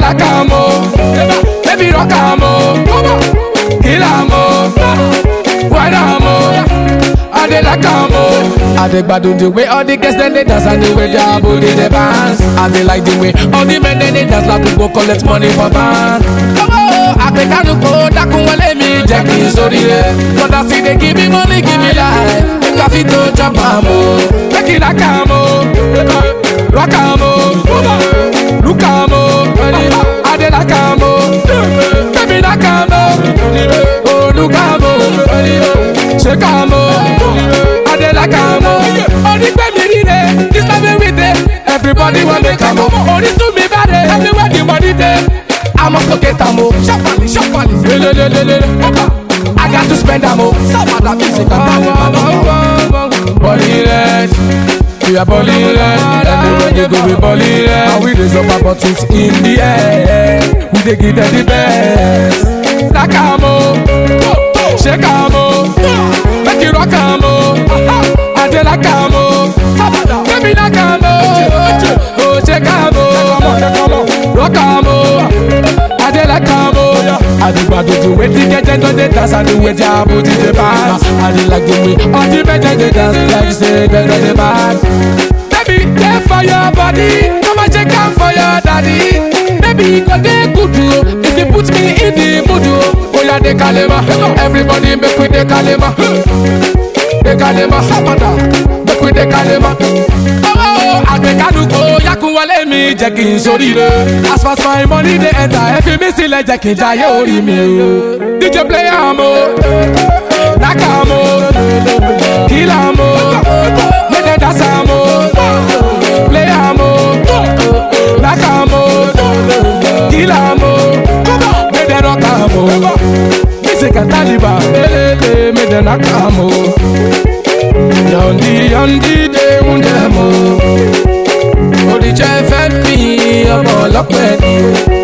like am o, baby rock am o, kill am o, wine am o, I dey like am o. I dey gbadun the way all the girls dem dey dance and the way their body dey bounce. I dey like the way all the men dem dey dance like we go collect money for bank. Owó àpèkánu kò dákun wọlé mi jẹ́ kí n sórí rẹ̀. Kọ́dà sí dey give me money give me life. Make I fit to chop am o. Make you like am o. Rock am o. Look am o. I dey like am o. Baby like am o. Oh look am o. Shake am o. I dey like am o. Onígbẹ́ mi rire, this time we dey. Everybody wan make am o. Orísun mi bá dé, everywhere the money dey. I must go get am o. Sharply, sharply. Lelelelele. I got to spend am o. Sábàdà music and Body red. We are body red. Anywhere you go, we body red. And we raise up our bottles in the air. We dey give them the best. Like am o. Shake am o. Make you rock am o. I dey like am o. Baby like am o. Oh, shake am o. Rock am o. I dey like am o. I dey gbadun the way the girls dem don dey dance and the way their body dey bounce. I dey like the way all the men dem dey dance like say dem don dey mad. Baby, dey for your body, come and check am for your daddy. Baby, e go dey good o if you put me in the mood o. Oya dey kalema, everybody make we dey kalema. Dey kalema, sábàdà, make we dey kalema. Owó àgbẹ̀kánu kò yakun wọlé mi jẹ́ kí n sóríire. As far as my money dey enter, ẹ fi mí sílẹ̀ jẹ́ kí n jayé orí mi o. DJ play am o, knack am o, kill am o, make dem dance am o, play am o, knack am o, kill am o, make dem rock am o. Music and Taliban, lelele, make dem knack am o. Yọ̀ǹdí yọ̀ǹdí dé ń dẹ̀ mọ́. Oríjẹ́ fẹ́ mi ọmọ ọlọ́pẹ́ ni o.